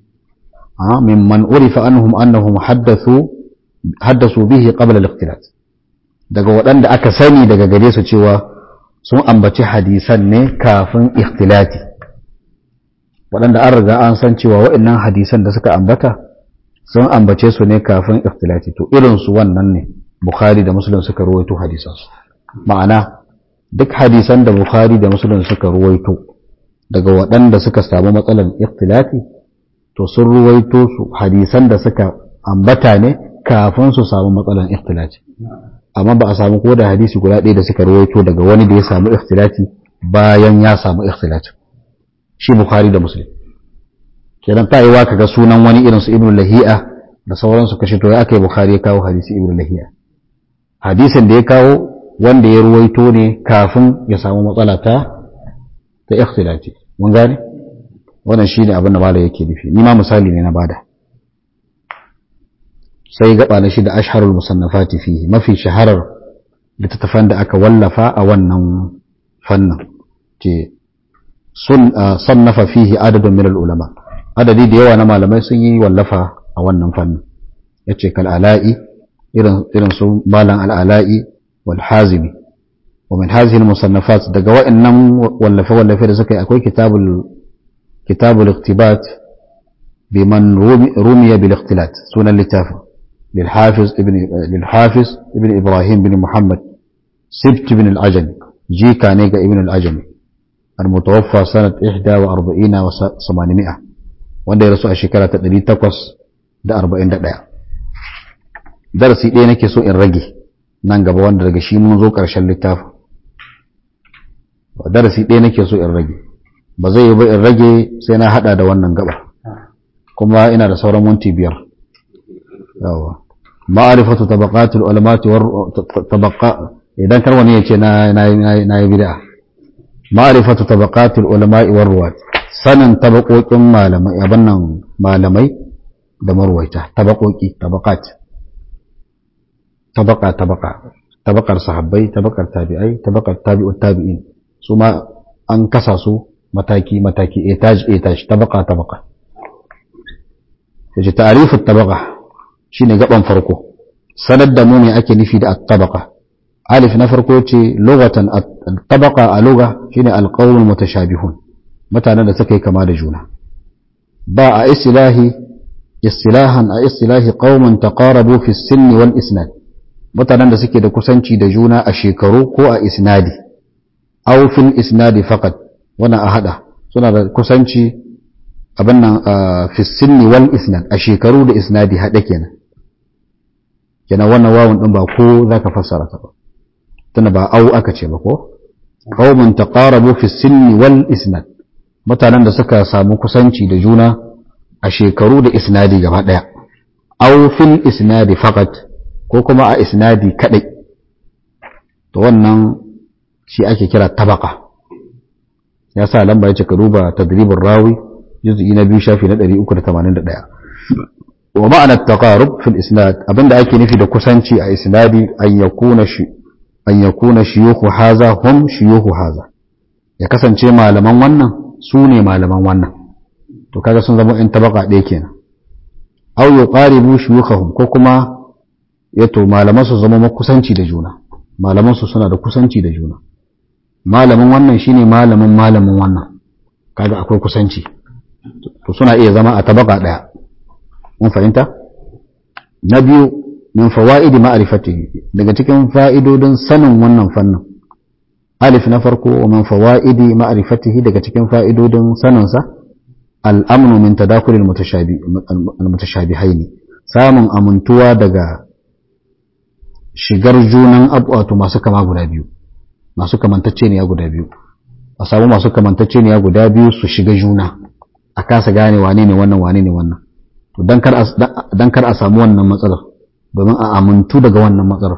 Speaker 1: a mimman urifa anhum annahum haddathu haddasu bihi qabla al-ikhtilat daga waɗanda aka sani daga gare su cewa sun ambaci hadisan ne kafin ikhtilati waɗanda an riga an san cewa waɗannan hadisan da suka ambata sun ambace su ne kafin ikhtilati to irin su wannan ne bukhari da muslim suka rawaito hadisan su ma'ana duk hadisan da bukhari da muslim suka ruwaito daga waɗanda suka samu matsalar ikhtilati to sun ruwaito su hadisan da suka ambata ne kafin su samu matsalar ikhtilati amma ba a samu ko da hadisi guda ɗaya da suka ruwaito daga wani da ya samu ikhtilati bayan ya samu ikhtilati shi bukhari da muslim kenan ta yiwa kaga sunan wani irin su ibnu lahi'a da sauransu kashe to ya aka yi bukhari ya kawo hadisi ibnu lahi'a hadisin da ya kawo wanda ya ruwaito ne kafin ya samu matsala ta ta ikhtilati mun gane wannan shine abin da malai yake nufi ni ma misali ne na bada sai gaba na shida ashharul musannafati fihi mafi shaharar littattafan da aka wallafa a wannan fannin ce sun sannafa fihi adadun min ulama adadi da yawa na malamai sun yi wallafa a wannan fannin yace kal ala'i irin irin su malam al ala'i wal hazimi wa min hadhihi al musannafat daga wa'annan wallafe wallafe da suka yi akwai kitabul kitabul iktibat biman rumiya bil ikhtilat sunan littafin للحافظ ابن للحافظ ابن ابراهيم بن محمد سبت بن العجمي جيكا نيجا ابن العجمي المتوفى سنة 41 و 800 wanda ya rasu a shekara ta 841 darasi ɗaya nake so in rage nan gaba wanda daga shi mun zo ƙarshen littafin darasi ɗaya nake so in rage ba zai yi ba in rage sai na hada da wannan gaba kuma ina da sauran minti biyar yawa ma'arifatu tabaqatul ulamati war tabaqa idan kar wani yace na na na yi bid'a ma'arifatu tabaqatul ulama'i war ruwat sanin tabaqokin malamai abin nan malamai da marwaita tabaqoki tabaqat tabaqa tabaqa tabaqar sahabbai tabaqar tabi'ai tabaqar tabi'ut tabi'in su ma an kasa su mataki mataki etaj etaj tabaqa tabaqa yace ta'rifut tabaqa shine gaban farko sanar da mu me ake nufi da at-tabaqa alif na farko ce lughatan at-tabaqa a lugha shine al-qawm mutashabihun mutanen da suka yi kama da juna ba a istilahi istilahan a istilahi qaumun taqarabu fi sinni wal isnad mutanen da suke da kusanci da juna a shekaru ko a isnadi aw fil isnadi faqat wannan a hada suna da kusanci abin nan fi sinni wal isnad a shekaru da isnadi hade kenan kenan wannan wawun din ba ko zaka fassara ta ba tunda ba au aka ce ba ko qaumun taqarabu fi sinni wal isnad mutanen da suka samu kusanci da juna a shekaru da isnadi gaba daya aw fil isnadi faqat ko kuma a isnadi kadai to wannan shi ake kira tabaka ya sa lamba yace ka duba tadribur rawi juz'i na biyu shafi na 381 wa ma'ana taqarub fil isnad abinda ake nufi da kusanci a isnadi an yakuna shi an yakuna shuyukhu haza hum shuyukhu haza ya kasance malaman wannan su ne malaman wannan to kaga sun zama in tabaka ɗaya kenan aw yuqaribu shuyukhahum ko kuma yato malaman su zama kusanci da juna malaman su suna da kusanci da juna malamin wannan shine malamin malamin wannan kaga akwai kusanci to suna iya zama a tabaka ɗaya mun fahimta na biyu min fawaidi ma'rifatihi daga cikin fa'idodin sanin wannan fannin alif na farko wa min fawaidi ma'rifatihi daga cikin fa'idodin saninsa al'amnu min tadakulil mutashabihaini samun amintuwa daga shigar junan wato masu kama guda biyu masu kamantacce ne ya guda biyu a samu masu kamantacce ne ya guda biyu su shiga juna a kasa gane wane ne wannan wane ne wannan to dan kar a samu wannan matsalar domin a amintu daga wannan matsalar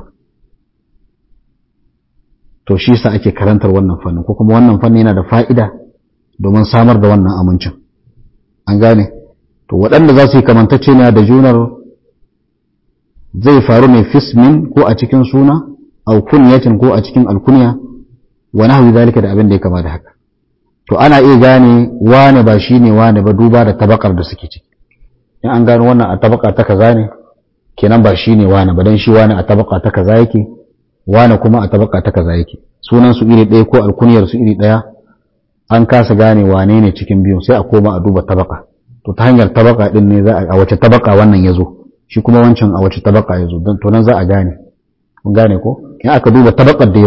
Speaker 1: to shi sa ake karantar wannan fannin ko kuma wannan fannin yana da fa'ida domin samar da wannan amincin an gane to waɗanda za su yi kamantacce ne da junar zai faru ne fismin ko a cikin suna au kunyatin ko a cikin alkunya wa nahwi zalika da abin da ya kama da haka to ana iya gane wane ba shine wane ba duba da tabakar da suke ciki in an gano wannan a tabaka ta kaza ne kenan ba shine wane ba dan shi wane a tabaka ta kaza yake wane kuma a tabaka ta kaza yake sunan su iri ɗaya ko alkuniyar su iri ɗaya an kasa gane wane ne cikin biyun sai a koma a duba tabaka to ta hanyar tabaka din ne za a wace tabaka wannan ya zo shi kuma wancan a wace tabaka ya zo to nan za a gane kun gane ko in aka duba tabakar da ya zo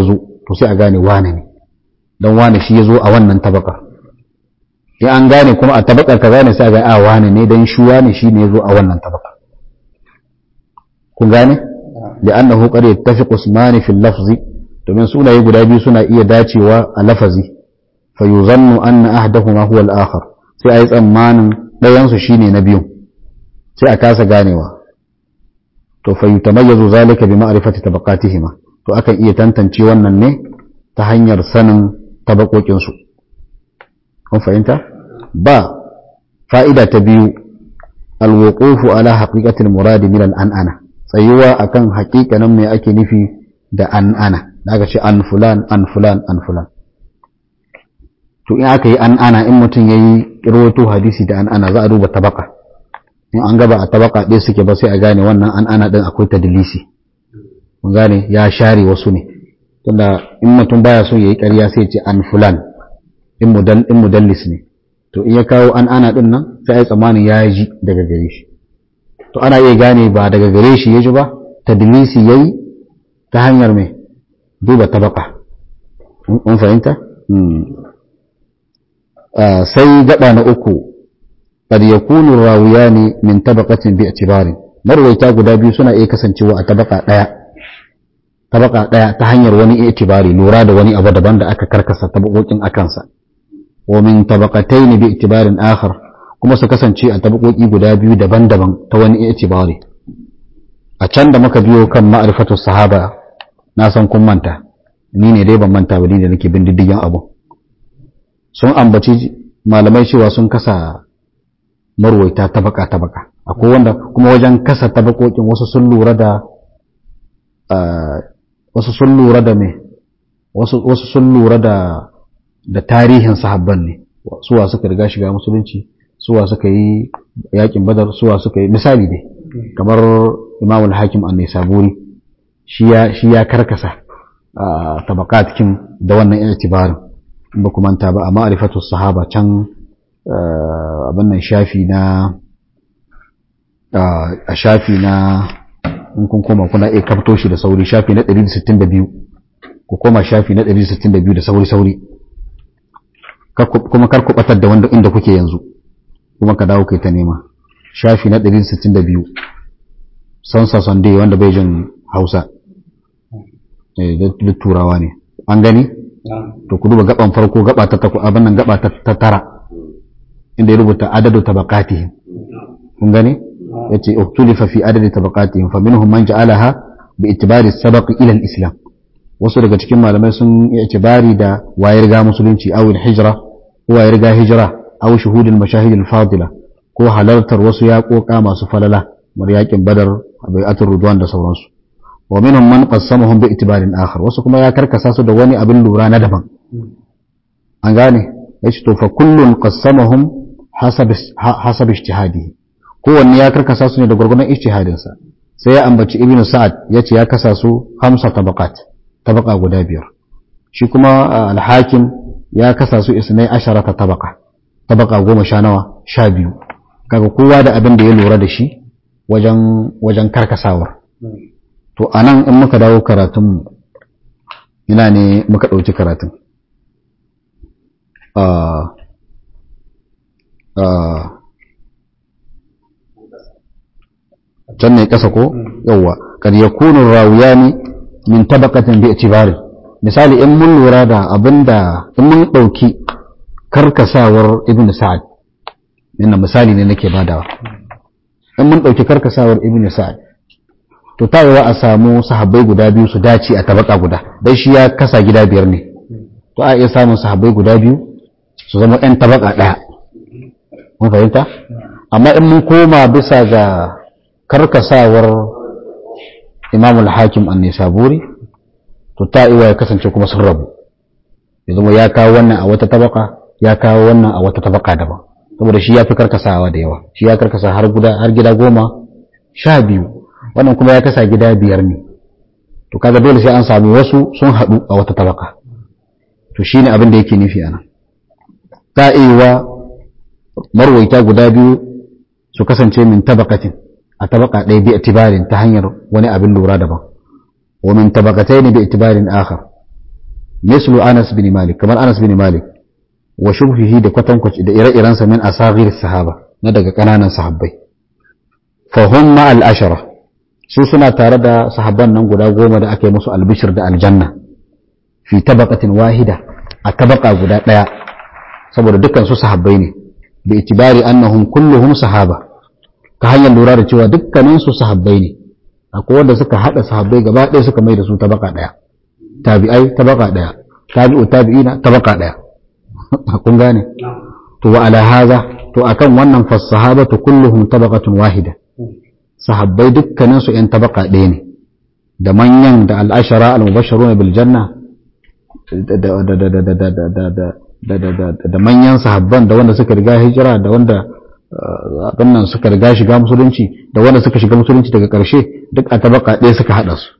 Speaker 1: to sai a gane wane ne don wane shi ya zo a wannan tabakar in an gane kuma a tabakar ka gane sai a ga a wane ne don shi wane shi ne ya zo a wannan tabakar kun gane da annahu qad yattafiqu ismani fil lafzi domin sunaye guda biyu suna iya dacewa a lafazi fa yuzannu anna ahdahuma huwa al-akhar sai ayi tsammanin ɗayan su shine na biyu sai a kasa ganewa to fa yutamayyazu zalika bi ma'rifati tabaqatihima to akan iya tantance wannan ne ta hanyar sanin tabakokin su kun fahimta ba fa'ida ta biyu alwuqufu ala haqiqatil muradi min al-an'ana tsayuwa akan haƙiƙanin me ake nufi da an'ana da aka ce an fulan an fulan an fulan to in aka yi an'ana in mutum yayi rawaito hadisi da an'ana za a duba tabaka in an gaba a tabaka ɗaya suke ba sai a gane wannan an'ana din akwai tadlisi mun gane ya share wasu ne tunda in mutum baya so yayi ƙarya sai ya ce an fulan in mudal in mudallis ne to in ya kawo an'ana din nan sai ai tsammanin ya ji daga gare shi to ana iya gane ba daga gare shi ya ji ba tadlisi yayi ta hanyar mai duba tabaka mun fahimta sai gaba na uku qad yakunu rawiyani min tabaqatin bi i'tibarin marwaita guda biyu suna iya kasancewa a tabaka daya tabaka daya ta hanyar wani i'tibari lura da wani abu daban da aka karkasa tabakokin akansa wa min tabaqatayn bi i'tibarin akhar kuma su kasance a tabakoki guda biyu daban-daban ta wani i'tibari a can da muka biyo kan ma'rifatu sahaba na san kun manta ni ne dai ban manta ba ni da nake bin diddigin abu sun ambaci malamai cewa sun kasa marwaita tabaka tabaka akwai wanda kuma wajen kasa tabakokin wasu sun lura da wasu sun lura da me wasu wasu sun lura da da tarihin sahabban ne suwa suka riga shiga musulunci suwa suka yi yakin badar suwa suka yi misali dai kamar imam al-hakim an-nisaburi shi ya karkasa tabakatkin da wannan itibarin in ba manta ba a ma'rifatu sahaba can abin nan shafi na a shafi na in kun koma kuna iya kafto shi da sauri shafi na 162 ku koma shafi na 162 da sauri sauri kuma kar ku batar da wanda inda kuke yanzu kuma ka dawo kai ta nema shafi na 162 sansa sunday wanda bai jin hausa da turawa ne an gani to ku duba gaban farko gaba ta taku abin nan gaba ta tara inda ya rubuta adadu tabaqatihim kun gani yace uktulifa fi adadi tabaqatihim fa minhum man ja'alaha bi itibari sabaq ila al-islam wasu daga cikin malamai sun yi itibari da wayar ga musulunci aw hijra ko wayar ga hijra aw shuhudul mashahid al-fadila ko halartar wasu yaƙoƙa masu falala mar yaƙin badar bai'atul ridwan da sauransu wa minhum man qassamahum bi itibarin akhar wasu kuma ya karkasa su da wani abin lura na daban an gane yace to fa kullun qassamahum hasab hasab ijtihadihi kowanne ya karkasa su ne da gurgurdan ijtihadin sa sai ya ambaci ibnu sa'ad yace ya kasa su hamsa tabaqat tabaqa guda biyar shi kuma al-hakim ya kasa su isnai asharata tabaqa tabaqa goma sha nawa sha biyu kaga kowa da abin da ya lura da shi wajen wajen karkasawar to anan in muka dawo karatun ina ne muka ɗauki karatun can ne ƙasa ko yawwa kad yakunu rawiyani min tabaqatin bi i'tibari misali in mun lura da abinda in mun ɗauki karkasawar ibn sa'ad ina misali ne nake badawa in mun ɗauki karkasawar ibn sa'ad to ta yiwa a samu sahabbai guda biyu su dace a tabaka guda dai shi ya kasa gida biyar ne to a iya samun sahabbai guda biyu su zama ɗan tabaka ɗaya mun fahimta amma in mun koma bisa ga karkasawar imamul hakim an nisaburi to ta iya ya kasance kuma sun rabu ya zama ya kawo wannan a wata tabaka ya kawo wannan a wata tabaka daban saboda shi ya fi karkasawa da yawa shi ya karkasa har guda har gida goma sha biyu wannan kuma ya kasa gida biyar ne to kaga dole sai an sami wasu sun haɗu a wata tabaka to shine abin da yake nufi anan ta iya marwaita guda biyu su kasance min tabakatin a tabaka ɗaya bi itibarin ta hanyar wani abin lura daban wa min tabakatai ne bi itibarin akhar mislu Anas bin Malik kamar Anas bin Malik wa shubhihi da kwatankwaci da ire-irensa min asagir sahaba na daga kananan sahabbai fa hum ma al-ashara su suna tare da sahabban nan guda goma da aka yi musu albishir da aljanna fi tabaqatin wahida a tabaqa guda daya saboda dukkan su sahabbai ne bi itibari annahum kulluhum sahaba ta hanyar lura da cewa dukkanin su sahabbai ne akwai wanda suka hada sahabbai gaba ɗaya suka mai da su tabaka ɗaya tabi'ai tabaka ɗaya tabi'u tabi'ina tabaka ɗaya kun gane to wa ala hadha to akan wannan fa sahabatu kulluhum tabaqatun wahida sahabbai dukkanin su yan tabaka ɗaya ne da manyan da al'ashara al-mubashsharuna bil janna da manyan sahabban da wanda suka riga hijira da wanda abin suka riga shiga musulunci da wanda suka shiga musulunci daga ƙarshe duk a tabaka ɗaya suka haɗa su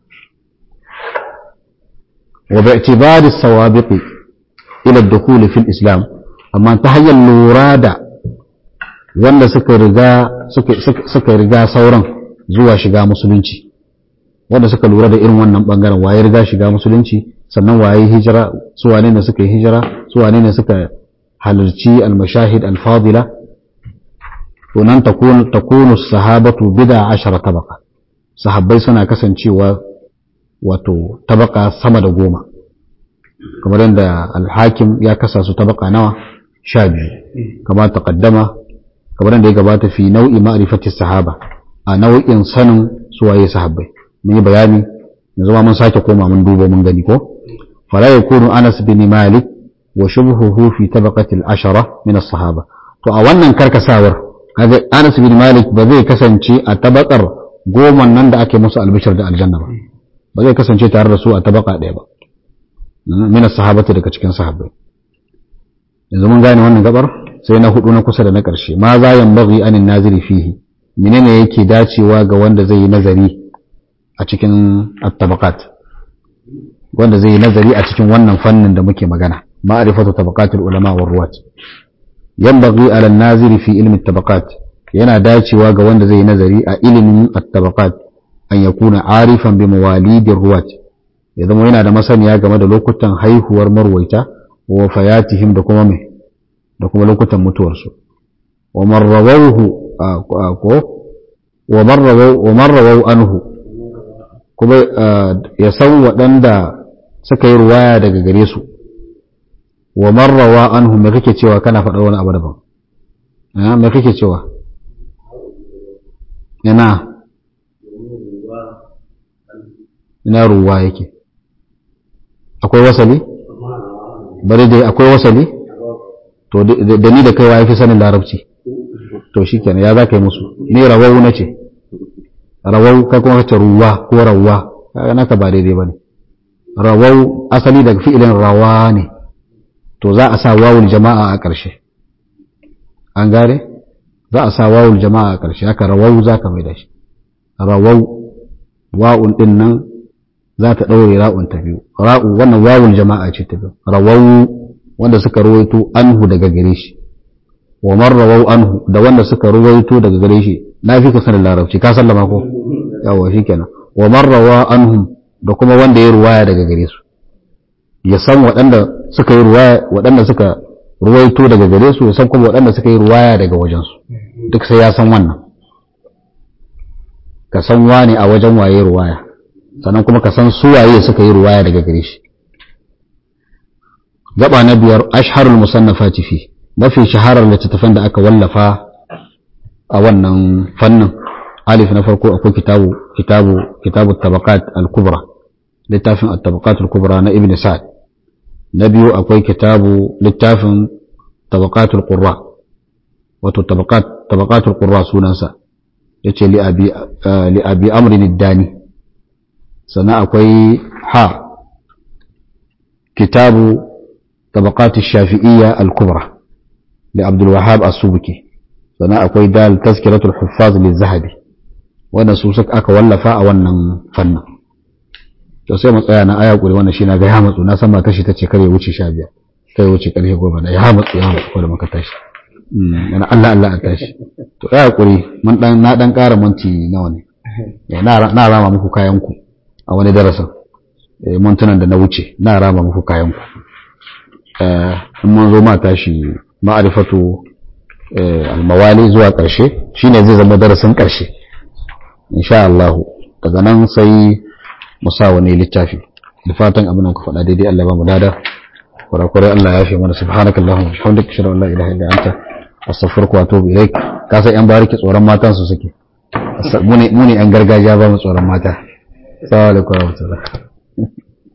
Speaker 1: wa bi i'tibari sawabiqi ila dukhuli fil islam amma ta hanyar lura da wanda suka riga suka riga sauran zuwa shiga musulunci wanda suka lura da irin wannan bangaren waye riga shiga musulunci sannan waye hijira su wane ne suka yi hijira su wane ne suka halarci al-mashahid al-fadila to nan takunu takunu sahabatu bid'a ashara tabaqa sahabbai suna kasancewa wato tabaka sama da goma kamar yadda al-hakim ya kasa su tabaka nawa sha biyu kamar taqaddama kamar yadda ya gabata fi nau'i ma'rifati sahaba a nau'in sanin suwaye sahabbai mun yi bayani yanzu ma mun sake koma mun duba mun gani ko fala yakunu Anas bin Malik wa shubhuhu fi tabaqati al-ashara min as-sahaba to a wannan karkasawar kaga Anas bin Malik ba zai kasance a tabakar goma nan da ake musu albishir da aljanna ba ba zai kasance tare da su a tabaka ɗaya ba min as-sahabati daga cikin sahabbai yanzu mun gane wannan gabar sai na hudu na kusa da na ƙarshe ma za yanbaghi anin naziri fihi menene yake dacewa ga wanda zai yi nazari a cikin at-tabaqat wanda zai yi nazari a cikin wannan fannin da muke magana ma'rifatu tabaqatul ulama war ruwat yanbaghi ala an-naziri fi ilmi at-tabaqat yana dacewa ga wanda zai yi nazari a ilimin at-tabaqat an yakuna arifan bi mawalidir ruwat ya zama yana da masaniya game da lokutan haihuwar marwaita wa fayatihim da kuma mai da kuma lokutan mutuwarsu wa marrawauhu ko wa marrawau anhu kuma ya san waɗanda suka yi ruwaya daga gare su wa marrawa anhu me kake cewa kana faɗa wani abu daban me kake cewa ina ina ruwa yake akwai wasali bari dai akwai wasali to da ni da kaiwa ya fi sanin larabci to shi kenan ya za ka yi musu ni rawau na ce rawau kai kuma kace ruwa ko rawwa kaga naka ba daidai bane rawau asali daga fi'ilin rawa ne to za a sa wawul jama'a a ƙarshe an gane za a sa wawul jama'a a ƙarshe haka rawau za ka mai da shi rawau wa'un din nan za ta ɗaure ra'un ta biyu ra'u wannan wawul jama'a ce ta biyu rawau wanda suka ruwaito anhu daga gare shi wa man rawau anhu da wanda suka ruwaito daga gare shi na fi ka sanin larabci ka sallama ko yawa shikenan wa man rawa anhum da kuma wanda ya ruwaya daga gare su ya san waɗanda suka yi ruwaya waɗanda suka ruwaito daga gare su ya san kuma waɗanda suka yi ruwaya daga wajen su duk sai ya san wannan ka san wane a wajen waye ruwaya sannan kuma ka san su waye suka yi ruwaya daga gare shi gaba na biyar ashharul musannafati fi mafi shaharar littattafan da aka wallafa a wannan fannin alif na farko akwai kitabu kitabu kitabu tabaqat al-kubra littafin at-tabaqat al-kubra na ibn sa'd na biyu akwai kitabu littafin tabaqat al-qurra wato tabaqat tabaqat al-qurra sunansa yace li abi li abi amr ad-dani sannan akwai ha kitabu tabaqat ash-shafi'iyya al-kubra لعبد الوهاب السبكي sannan akwai dal tazkiratul huffaz lil zahabi wannan su suka aka wallafa a wannan fannin to sai mu tsaya na aya kuri wannan shi na ga ya matsu na san matar shi tace kare wuce 15 kai wuce karfe 10 da ya matsu ya matsu ko da muka tashi yana Allah Allah a tashi to aya kuri mun dan na dan ƙara minti nawa ne na na rama muku kayan ku a wani darasin mintunan da na wuce na rama muku kayan ku in mun zo ma tashi ma'arifatu almawali zuwa ƙarshe shine zai zama darasin ƙarshe insha Allah daga nan sai mu sa wani littafi da fatan abin da ku faɗa daidai Allah ba mu dada kurakurai Allah ya fi mana subhanakallahumma wa bihamdika ashhadu an la ilaha illa anta astaghfiruka wa atubu ilaik ka san yan bariki tsoron matan su suke mu ne mu ne yan gargajiya ba mu tsoron mata assalamu alaikum wa rahmatullah